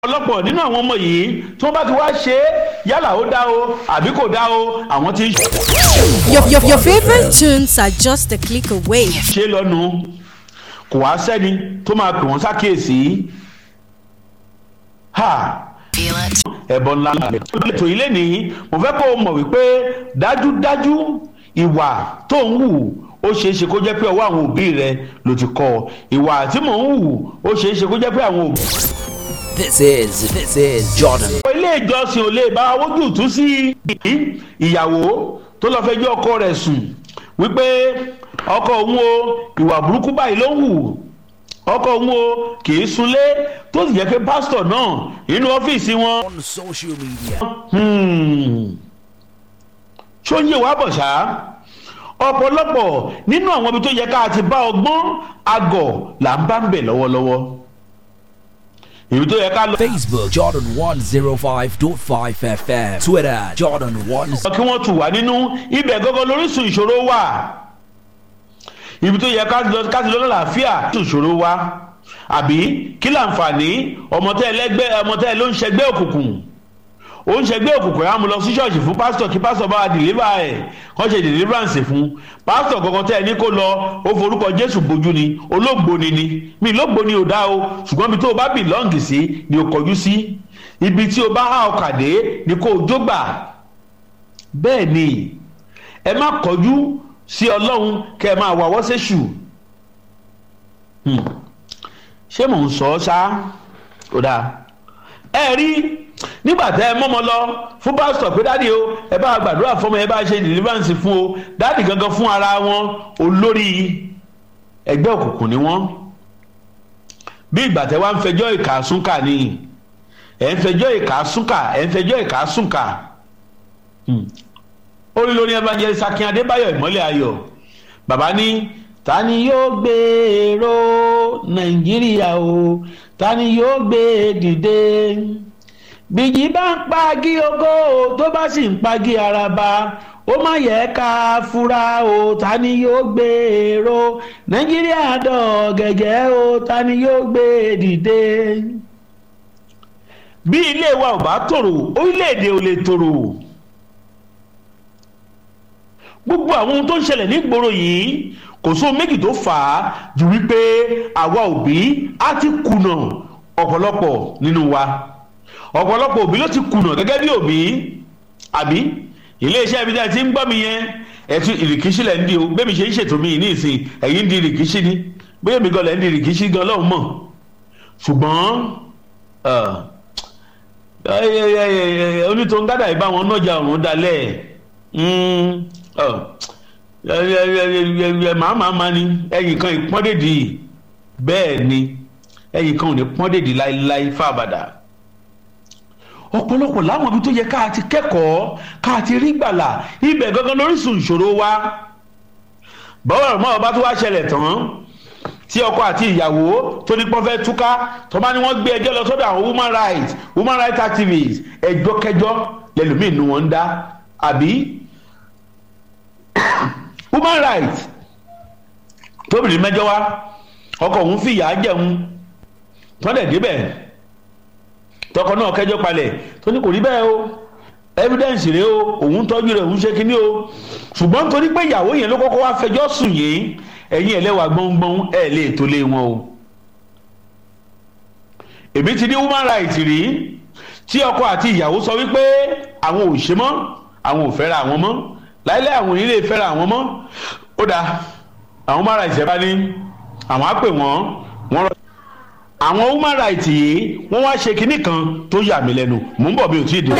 ọ̀pọ̀lọpọ̀ nínú àwọn ọmọ yìí tí wọ́n bá ti wá ṣe é yálà ó dá o àbí kò dá o àwọn tí ń Your, your, your favorite tunes are just a click away. ṣe lọ́nu kò wá sẹ́ni tó máa pè wọ́n sákèésí ha ẹ̀bọ̀n ńlá ètò ilé nìyí mo fẹ́ kó o mọ̀ wípé dájúdájú ìwà tó ń wù ó ṣeé ṣe kó jẹ́ pé ọwọ́ àwọn òbí rẹ ló ti kọ́ ọ ìwà tí mò ń wù ó ṣeé ṣe kó jẹ́ pé àwọn òbí. This is this is Jordan. ilé ìjọsìn ò lè bá wójú tú sí ìyàwó tó lọ fẹjọ́ ọkọ rẹ̀ sùn wípé ọkọ òun o ìwà burúkú báyìí ló ń wù ọkọ òun o kì í sunlé tó sì jẹ́ pé pásítọ̀ náà nínú ọ́fíìsì wọn. On social media. ṣó ń yé wa bọ̀ ṣá ọ̀pọ̀lọpọ̀ nínú àwọn ibi tó yẹ ká ti bá ọgbọ́n àgọ̀ là ń bá ń bẹ̀ lọ́wọ́lọ́wọ́ ibi tó yẹ ká lọ. Facebook Jordan 105.5 FM. Twitter Jordan 1. kí wọ́n tù wá nínú ibẹ̀ gọ́gọ́ lóríṣun ìṣòro wà ibi tó yẹ ká lọ ká ti lọ lálàáfíà tó ìṣòro wà àbí kí láǹfààní ọmọtẹ́ ẹlẹ́gbẹ́ ọmọtẹ́ ló ń ṣẹgbẹ́ òkùnkùn ó ń ṣẹgbẹ́ òkùnkùn yà á mú lọ sí ṣọ́ọ̀ṣì fún pásítọ̀ kí pásítọ̀ bá wa dìlíbà ẹ̀ kọ́ ṣe deliverance fún pásítọ̀ kankan tẹ́ ẹ ní kó lọ ó forúkọ jésù bójú ni olóògbóni ni mi lóògbóni ò dá o ṣùgbọ́n ibi tó o bá bìlọ́ǹgì sí ni o kọjú sí ibi tí o bá há ọkà dé ni kó o jó gbà bẹ́ẹ̀ ni ẹ má kọjú sí ọlọ́run kẹ́ ẹ máa wà wọ́sẹ̀ṣù ṣé mò ń sọ ọ́ ṣá ó dáa ẹ rí nígbà tẹ ẹ mọ́mọ́ lọ fún pásítọ̀ pé dáàdi o ẹ bá gbàdúrà fọmọ ẹ bá ṣe deliverance fún o dáàdi gangan fún ara wọn olórí ẹgbẹ́ òkùnkùn ni wọ́n bí ìgbà tẹ wá ń fẹjọ́ ìkà súnkà ni ẹ̀ ń fẹjọ́ ìkà súnkà ẹ̀ ń fẹjọ́ ìkà súnkà orí lórí evangelist akin adébáyọ̀ ìmọ́lẹ̀ ayọ̀ bàbá ní ta ni yóò gbé èrò nàìjíríà o ta ni yóò gbé dìde bìjì bá ń pagi ogo tó bá sì ń pagi araba ó má yẹ ká fura o ta ni yóò gbé èrò nàìjíríà dọ̀ gẹ́gẹ́ o ta ni yóò gbé dìde. bí ilé wa ò bá tòrò orílẹ̀-èdè ò lè tòrò gbogbo àwọn ohun tó ń ṣẹlẹ̀ nígboro yìí kò sóhun méjì tó fà á ju wípé àwa òbí á ti kùnà ọ̀pọ̀lọpọ̀ nínú wa ọ̀pọ̀lọpọ̀ òbí ló ti kùnà gẹ́gẹ́ bí òbí àbí iléeṣẹ́ ibi tí a ti ń gbọ́ mi yẹn ẹ̀tún ìrìkíṣí lẹ̀ ń di o bẹ́ẹ̀ ṣe ń ṣètò mi ní ìsìn ẹ̀yìn ń di ìrìkíṣí ni bóyá mi gan lẹ̀ ń di ìrìkíṣí gan lọ́hùn mọ̀ ṣùgbọ́n onítòun gádà ìbá wọn nájà ọ̀run dalẹ̀ màmá ma ni ẹ̀yìn kan ìpọ́ndèdì bẹ́ẹ̀ ni ẹ̀yìn kan ò ní pọ́ndèdì láéláé fábàdà ọ̀pọ̀lọpọ̀ láwọn ibi tó yẹ ká ti kẹ́kọ̀ọ́ ká ti rí gbàlà ibẹ̀ gangan lóríṣun ìṣòro wa bọ́wọ́ ọ̀rọ̀ mọ́ ọba tó wá ṣẹlẹ̀ tán tí ọkọ àti ìyàwó tó ní pọ́n fẹ́ túká tó bá ní wọ́n gbé ẹjọ́ lọ sọ́dọ̀ àwọn woman rights woman rights activists ẹjọ́ kẹjọ́ lẹ́lòmíì nu wọn ń dá àbí woman rights tóbìnrin mẹ́jọ wá ọkọ òun fìyà jẹun tọ́lẹ̀ débẹ̀ tọkọ náà kẹjọ palẹ̀ tó ní kò rí bẹ́ẹ̀ o evidence rèé o òun tọ́jú rẹ̀ òun ṣe kínní o ṣùgbọ́n torí pé ìyàwó yẹn ló kọ́kọ́ wá fẹjọ́ sùn yìí ẹ̀yin ẹlẹ́wà gbọ́ngbọ́n ẹ̀ lè tó lé wọn o. èmi ti ní human rights rí tí ọkọ àti ìyàwó sọ wípé àwọn ò ṣe mọ́ àwọn ò fẹ́ra àwọn mọ́ láìláì àwọn onílé fẹ́ra àwọn mọ́ ó dáa àwọn human rights ẹ̀ bá ní àwọn á pè wọ́n wọ́n rọ àwọn human rights yìí wọ́n wá ṣe kinní kan tó yà mí lẹ́nu mò ń bọ̀ bí o tí ì dé.